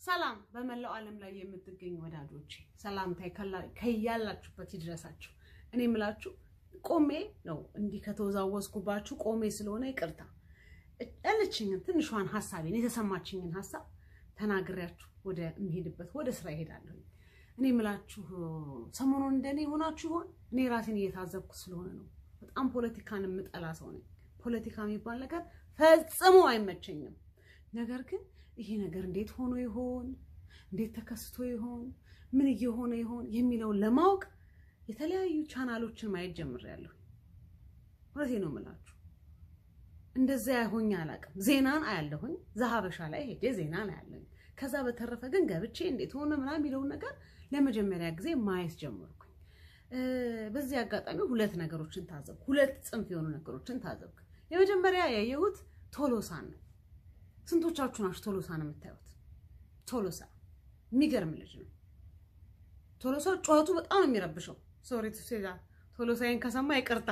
ሰላም በመላው ዓለም ላይ የምትገኙ ወዳጆቼ ሰላምታ ከያላችሁበት ይድረሳችሁ። እኔ የምላችሁ ቆሜ ነው እንዲህ ከተወዛወዝኩባችሁ ቆሜ ስለሆነ ይቅርታ። ያለችኝን ትንሿን ሀሳቤን የተሰማችኝን ሀሳብ ተናግሬያችሁ ወደ የሚሄድበት ወደ ስራ ይሄዳለሁ። እኔ የምላችሁ ሰሞኑን እንደኔ ሆናችሁ ይሆን? እኔ ራሴን እየታዘብኩ ስለሆነ ነው። በጣም ፖለቲካን የምጠላ ሰው ነኝ። ፖለቲካ የሚባል ነገር ፈጽሞ አይመቸኝም። ነገር ግን ይሄ ነገር እንዴት ሆኖ ይሆን? እንዴት ተከስቶ ይሆን? ምን እየሆነ ይሆን የሚለውን ለማወቅ የተለያዩ ቻናሎችን ማየት ጀምሬያለሁ። እውነቴን ነው የምላችሁ። እንደዚያ ሆኜ አላውቅም። ዜናን አያለሁኝ፣ ዘሀበሻ ላይ ሄጄ ዜናን አያለሁኝ። ከዛ በተረፈ ግን ገብቼ እንዴት ሆነ ምናምን የሚለውን ነገር ለመጀመሪያ ጊዜ ማየት ጀመርኩኝ። በዚህ አጋጣሚ ሁለት ነገሮችን ታዘብኩ። ሁለት ጽንፍ የሆኑ ነገሮችን ታዘብኩ። የመጀመሪያ ያየሁት ቶሎሳን ነው። ስንቶቻችሁ ናችሁ ቶሎሳን የምታዩት? ቶሎሳ የሚገርም ልጅ ነው። ቶሎሳ ጩኸቱ በጣም ነው የሚረብሸው። ሶሪ ቱሴዛ ቶሎሳይን ከሰማ ይቅርታ።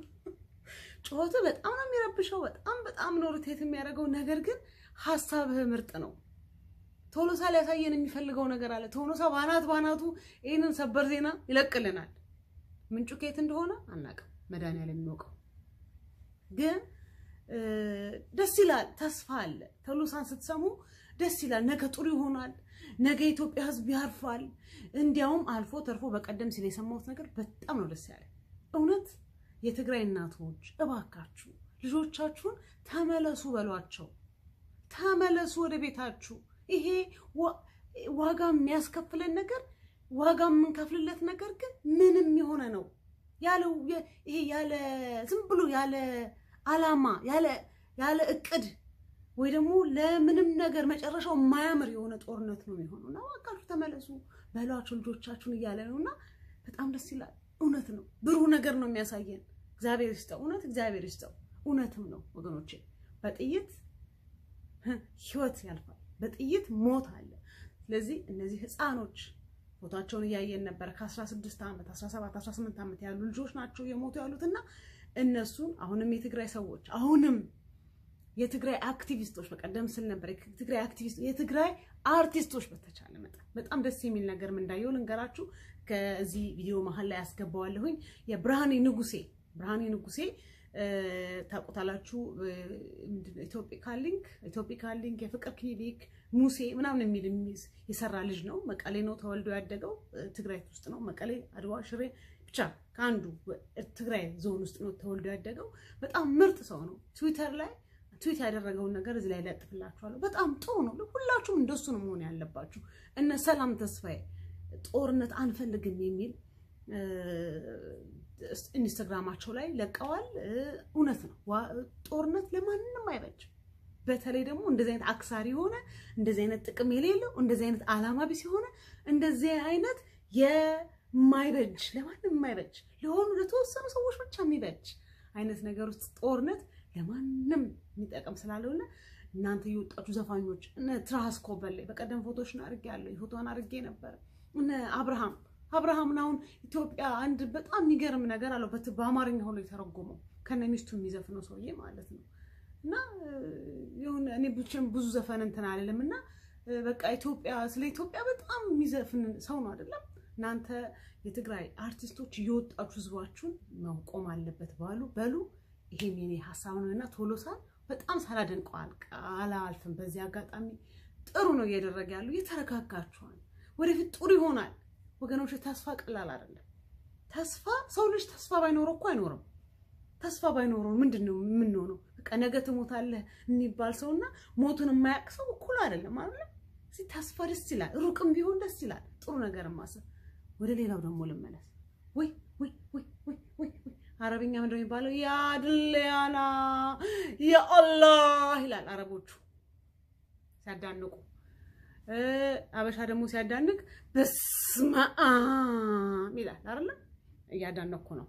ጩኸቱ በጣም ነው የሚረብሸው። በጣም በጣም ነው ሪቴት የሚያደርገው። ነገር ግን ሀሳብህ ምርጥ ነው። ቶሎሳ ሊያሳየን የሚፈልገው ነገር አለ። ቶሎሳ ባናት ባናቱ ይህንን ሰበር ዜና ይለቅልናል። ምንጩ ከየት እንደሆነ አናውቅም፣ መድኃኒዓለም የሚያውቀው ግን ደስ ይላል። ተስፋ አለ። ቶሎሳን ስትሰሙ ደስ ይላል። ነገ ጥሩ ይሆናል። ነገ የኢትዮጵያ ሕዝብ ያርፋል። እንዲያውም አልፎ ተርፎ በቀደም ሲል የሰማሁት ነገር በጣም ነው ደስ ያለ። እውነት የትግራይ እናቶች እባካችሁ ልጆቻችሁን ተመለሱ በሏቸው። ተመለሱ ወደ ቤታችሁ። ይሄ ዋጋ የሚያስከፍለን ነገር ዋጋ የምንከፍልለት ነገር ግን ምንም የሆነ ነው ያለው ይሄ ያለ ዝም ብሎ ያለ አላማ ያለ እቅድ ወይ ደግሞ ለምንም ነገር መጨረሻው የማያምር የሆነ ጦርነት ነው የሚሆነው እና እባካችሁ ተመለሱ በሏቸው ልጆቻችሁን እያለ ነው እና በጣም ደስ ይላል። እውነት ነው፣ ብሩህ ነገር ነው የሚያሳየን። እግዚአብሔር ይስጠው፣ እውነት እግዚአብሔር ይስጠው። እውነትም ነው ወገኖቼ፣ በጥይት ህይወት ያልፋል፣ በጥይት ሞት አለ። ስለዚህ እነዚህ ህፃኖች ፎታቸውን እያየን ነበረ። ከ16 ዓመት 17 18 ዓመት ያሉ ልጆች ናቸው የሞቱ ያሉትና እነሱን አሁንም የትግራይ ሰዎች አሁንም የትግራይ አክቲቪስቶች በቀደም ስል ነበር የትግራይ አክቲቪስት የትግራይ አርቲስቶች በተቻለ መጠን በጣም ደስ የሚል ነገር እንዳየው ልንገራችሁ። ከዚህ ቪዲዮ መሀል ላይ ያስገባዋለሁኝ የብርሃኔ ንጉሴ ብርሃኔ ንጉሴ ታውቁታላችሁ። ኢትዮፒካ ሊንክ ኢትዮፒካ ሊንክ የፍቅር ክሊኒክ ሙሴ ምናምን የሚል የሰራ ልጅ ነው። መቀሌ ነው ተወልዶ ያደገው ትግራይ ውስጥ ነው። መቀሌ፣ አድዋ፣ ሽሬ ብቻ ከአንዱ ትግራይ ዞን ውስጥ ነው ተወልዶ ያደገው። በጣም ምርጥ ሰው ነው። ትዊተር ላይ ትዊት ያደረገውን ነገር እዚህ ላይ ለጥፍላችኋለሁ። በጣም ጥሩ ነው። ሁላችሁም እንደሱ ነው መሆን ያለባችሁ። እነ ሰላም ተስፋዬ ጦርነት አንፈልግም የሚል ኢንስታግራማቸው ላይ ለቀዋል። እውነት ነው። ጦርነት ለማንም አይበጅ። በተለይ ደግሞ እንደዚህ አይነት አክሳሪ የሆነ እንደዚህ አይነት ጥቅም የሌለው እንደዚህ አይነት አላማ ቢስ የሆነ እንደዚህ አይነት የማይበጅ ለማንም የማይበጅ ለሆኑ ለተወሰኑ ሰዎች ብቻ የሚበጅ አይነት ነገር ውስጥ ጦርነት ለማንም የሚጠቅም ስላለውና እናንተ የወጣችሁ ዘፋኞች እነ ትራስ ኮበሌ በቀደም ፎቶሽን አድርጌ ያለው የፎቶን አድርጌ ነበረ። እነ አብርሃም አብርሃምን አሁን ኢትዮጵያ አንድ በጣም የሚገርም ነገር አለው። በአማርኛ ሆኖ የተረጎመው ከነ ሚስቱ የሚዘፍነው ሰውዬ ማለት ነው። እና የሆነ እኔ ብቻም ብዙ ዘፈን እንትን አልልም እና በቃ ኢትዮጵያ ስለ ኢትዮጵያ በጣም የሚዘፍን ሰው ነው አይደለም። እናንተ የትግራይ አርቲስቶች እየወጣችሁ ህዝባችሁን መቆም አለበት ባሉ በሉ። ይሄም የኔ ሀሳብ ነው እና ቶሎሳን በጣም ሳላደንቀው አላልፍም። በዚህ አጋጣሚ ጥሩ ነው እያደረገ ያሉ እየተረጋጋችኋል። ወደፊት ጥሩ ይሆናል ወገኖች። ተስፋ ቀላል አይደለም። ተስፋ ሰው ልጅ ተስፋ ባይኖረው እኮ አይኖርም። ተስፋ ባይኖረው ምንድን ነው የምንሆነው? በቃ ነገ ትሞታለህ የሚባል ሰውና ሞቱን የማያውቅ ሰው እኩል አይደለም አይደለም። እዚህ ተስፋ ደስ ይላል፣ ሩቅም ቢሆን ደስ ይላል። ጥሩ ነገር ማሰብ። ወደ ሌላው ደግሞ ልመለስ። ወይ ወይ ወይ ወይ ወይ አረብኛ ምንድን ነው የሚባለው? ያድልያና የአላህ ይላል አረቦቹ ሲያዳንቁ አበሻ ደግሞ ሲያዳንቅ በስመአም ይላል አይደለም። እያዳነኩ ነው።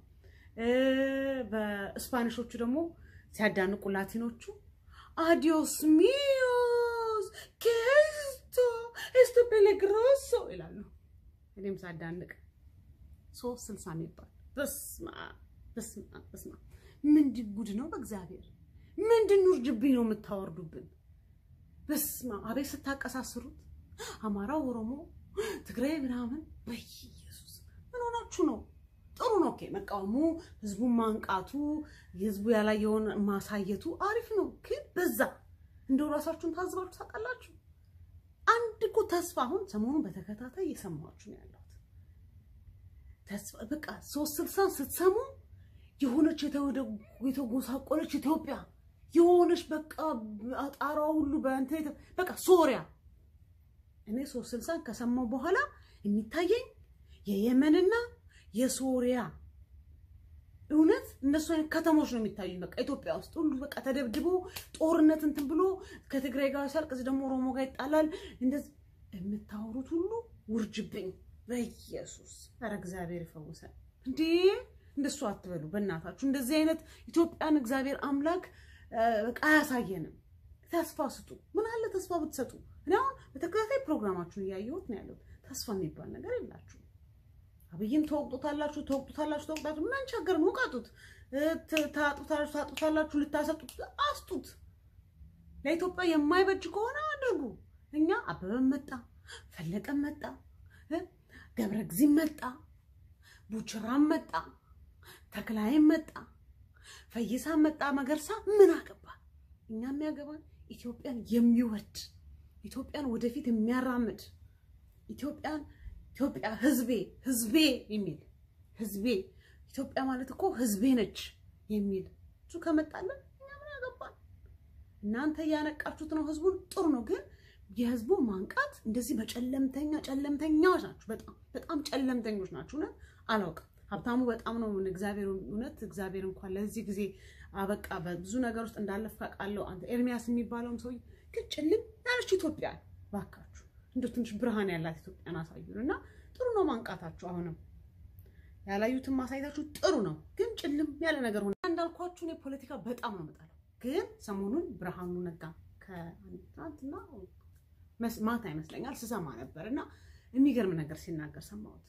በስፓኒሾቹ ደግሞ ሲያዳንቁ ላቲኖቹ አዲዮስ ሚዮስ ኬስቶ ኤስቶ ፔሌግሮሶ ይላሉ። እኔም ሳዳንቅ ሶስት ስልሳ የሚባል በስመአም በስመአም በስመአም ምንድን ጉድ ነው! በእግዚአብሔር ምንድን ውርጅብኝ ነው የምታወርዱብን? በስመ አብ አቤት ስታቀሳስሩት አማራው፣ ኦሮሞ፣ ትግራይ ምናምን በኢየሱስ ምን ሆናችሁ ነው? ጥሩ ነው። ኦኬ መቃወሙ፣ ህዝቡን ማንቃቱ፣ ህዝቡ ያላየውን ማሳየቱ አሪፍ ነው። ግን በዛ እንደው ራሳችሁን ታዝባችሁ ታውቃላችሁ? አንድ እኮ ተስፋ አሁን ሰሞኑን በተከታታይ እየሰማችሁ ነው ያለሁት። ተስፋ በቃ ሶስት ስልሳን ስትሰሙ የሆነች የተጎሳቆለች ኢትዮጵያ የሆነች በቃ አጣሯ ሁሉ በእንትን በቃ ሶሪያ። እኔ ሶስት ስልሳን ከሰማሁ በኋላ የሚታየኝ የየመንና የሶሪያ እውነት እነሱ አይነት ከተሞች ነው የሚታዩኝ። በቃ ኢትዮጵያ ውስጥ ሁሉ በቃ ተደብድቦ ጦርነት እንትን ብሎ ከትግራይ ጋር ሲያልቅ እዚህ ደግሞ ኦሮሞ ጋር ይጣላል። እንደዚህ የምታወሩት ሁሉ ውርጅብኝ። በኢየሱስ ኧረ እግዚአብሔር ይፈውሰን። እንዴ እንደሱ አትበሉ በእናታችሁ። እንደዚህ አይነት ኢትዮጵያን እግዚአብሔር አምላክ በቃ አያሳየንም። ተስፋ ስጡ። ምን አለ ተስፋ ብትሰጡ። እኔ አሁን በተከታታይ ፕሮግራማችሁን እያየሁት ነው ያለሁት። ተስፋ የሚባል ነገር የላችሁ አብይም ተወቅጡታላችሁ ተወቅጡታላችሁ ተወቅጣችሁ ምን አንቸገርም። ውቀጡት፣ ታጡታላችሁ ታጡታላችሁ፣ ልታሰጡት አስጡት። ለኢትዮጵያ የማይበጅ ከሆነ አድርጉ። እኛ አበበም መጣ፣ ፈለቀም መጣ፣ ገብረ ጊዜም መጣ፣ ቡችራም መጣ፣ ተክላይም መጣ፣ ፈይሳም መጣ፣ መገርሳ ምን አገባ? እኛ የሚያገባን ኢትዮጵያን የሚወድ ኢትዮጵያን ወደፊት የሚያራምድ ኢትዮጵያን ኢትዮጵያ ህዝቤ ህዝቤ የሚል ህዝቤ ኢትዮጵያ ማለት እኮ ህዝቤ ነች የሚል እሱ ከመጣለን እኛ ምን ያገባል? እናንተ እያነቃችሁት ነው ህዝቡን፣ ጥሩ ነው። ግን የህዝቡን ማንቃት እንደዚህ በጨለምተኛ ጨለምተኛዎች ናችሁ። በጣም በጣም ጨለምተኞች ናችሁ። እውነት አላውቅም። ሀብታሙ በጣም ነው እግዚአብሔር እውነት እግዚአብሔር እንኳን ለዚህ ጊዜ አበቃ። በብዙ ነገር ውስጥ እንዳለፍክ አውቃለሁ። አንተ ኤርሚያስ የሚባለውም ሰውዬ ግን ጭልም ያለች ኢትዮጵያ ባካችሁ እንደ ትንሽ ብርሃን ያላት ኢትዮጵያን አሳዩን እና ጥሩ ነው ማንቃታችሁ። አሁንም ያላዩትን ማሳየታችሁ ጥሩ ነው፣ ግን ጭልም ያለ ነገር ሆነ። እንዳልኳችሁ እኔ ፖለቲካ በጣም ነው የምጠላው። ግን ሰሞኑን ብርሃኑ ነጋ ከትናንትና ማታ ይመስለኛል ስሰማ ነበር እና የሚገርም ነገር ሲናገር ሰማሁት።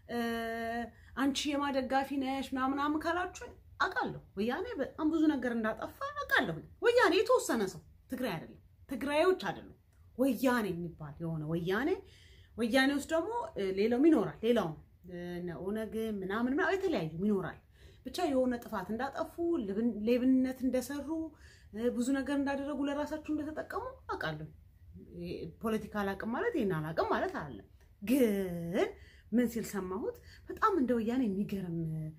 አንቺ የማደጋፊ ነሽ ምናምናምን ካላችሁኝ አውቃለሁ። ወያኔ በጣም ብዙ ነገር እንዳጠፋ አውቃለሁ። ወያኔ የተወሰነ ሰው ትግራይ አይደለም፣ ትግራዮች አይደሉም ወያኔ የሚባል የሆነ ወያኔ ወያኔ ውስጥ ደግሞ ሌላውም ይኖራል። ሌላውም ኦነግ ምናምን ምናምን የተለያዩ ይኖራል። ብቻ የሆነ ጥፋት እንዳጠፉ ሌብነት እንደሰሩ ብዙ ነገር እንዳደረጉ ለራሳቸው እንደተጠቀሙ አውቃለሁ። ፖለቲካ አላቅም ማለት ይህን አላቅም ማለት አለ። ግን ምን ሲል ሰማሁት? በጣም እንደ ወያኔ የሚገርም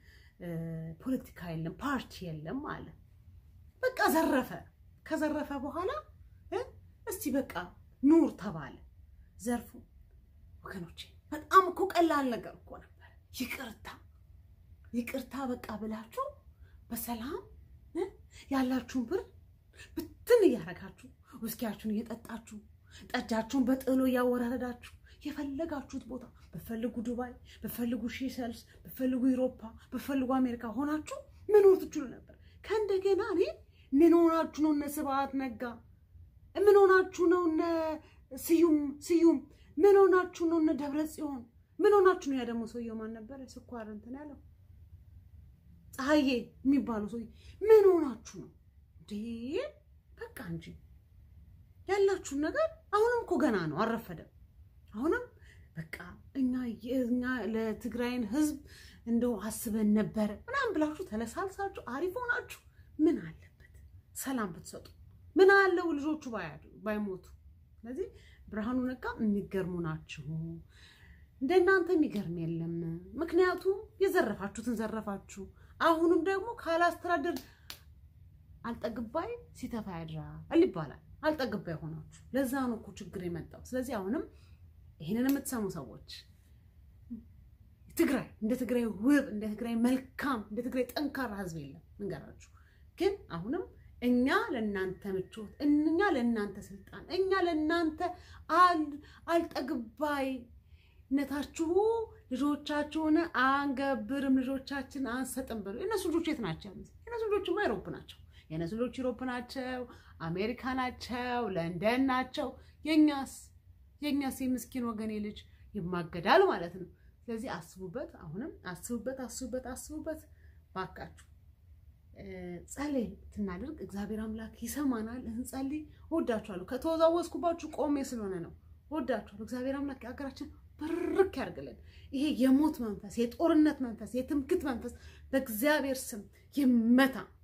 ፖለቲካ የለም፣ ፓርቲ የለም አለ። በቃ ዘረፈ። ከዘረፈ በኋላ እስቲ በቃ ኑር ተባለ። ዘርፉ ወገኖቼ፣ በጣም እኮ ቀላል ነገር እኮ ነበር። ይቅርታ ይቅርታ በቃ ብላችሁ በሰላም ያላችሁን ብር ብትን እያደረጋችሁ ውስኪያችሁን እየጠጣችሁ ጠጃችሁን በጥሎ እያወራረዳችሁ የፈለጋችሁት ቦታ በፈልጉ ዱባይ፣ በፈልጉ ሺሰልስ፣ በፈልጉ ኢሮፓ፣ በፈልጉ አሜሪካ ሆናችሁ መኖር ትችሉ ነበር። ከእንደገና እኔ ምን ሆናችሁ ነው እነ ስብሐት ነጋ ምን ሆናችሁ ነው እነ ስዩም ስዩም ምን ሆናችሁ ነው እነ ደብረ ጽዮን ምን ሆናችሁ ነው? ያ ደግሞ ሰውየው ማን ነበረ? ስኳር እንትን ያለው ፀሐዬ የሚባለው ሰውዬ ምን ሆናችሁ ነው እንዴ? በቃ እንጂ ያላችሁን ነገር አሁንም እኮ ገና ነው፣ አልረፈደም። አሁንም በቃ እኛ እኛ ለትግራይን ህዝብ እንደው አስበን ነበረ ምናምን ብላችሁ ተለሳልሳችሁ አሪፍ ሆናችሁ ምን አለበት ሰላም ብትሰጡ ምን አለው ልጆቹ ባይሞቱ። ስለዚህ ብርሃኑ ነጋ የሚገርሙ ናችሁ። እንደናንተ የሚገርም የለም። ምክንያቱም የዘረፋችሁትን ዘረፋችሁ። አሁንም ደግሞ ካላስተዳደር አልጠግባይ ሲተፋ ያድራል ይባላል። አልጠግባይ ሆናችሁ ለዛ ነው እኮ ችግር የመጣው። ስለዚህ አሁንም ይህንን የምትሰሙ ሰዎች ትግራይ እንደ ትግራይ ውብ፣ እንደ ትግራይ መልካም፣ እንደ ትግራይ ጠንካራ ህዝብ የለም እንገራችሁ። ግን አሁንም እኛ ለእናንተ ምቾት፣ እኛ ለእናንተ ስልጣን፣ እኛ ለእናንተ አልጠግባይነታችሁ ልጆቻችሁን አንገብርም፣ ልጆቻችን አንሰጥም ብሎ የእነሱ ልጆች የት ናቸው ያሉት? የእነሱ ልጆችማ ኢሮፕ ናቸው። የእነሱ ልጆች ኢሮፕ ናቸው፣ አሜሪካ ናቸው፣ ለንደን ናቸው። የእኛስ የእኛስ የምስኪን ወገኔ ልጅ ይማገዳል ማለት ነው። ስለዚህ አስቡበት፣ አሁንም አስቡበት፣ አስቡበት፣ አስቡበት ባካችሁ። ጸለይ ትናደርግ እግዚአብሔር አምላክ ይሰማናል። እንጸልይ። እወዳችኋለሁ። ከተወዛወዝኩባችሁ ቆሜ ስለሆነ ነው። ወዳችኋለሁ። እግዚአብሔር አምላክ ሀገራችን ብርክ ያርግልን። ይሄ የሞት መንፈስ፣ የጦርነት መንፈስ፣ የትምክት መንፈስ በእግዚአብሔር ስም ይመታ።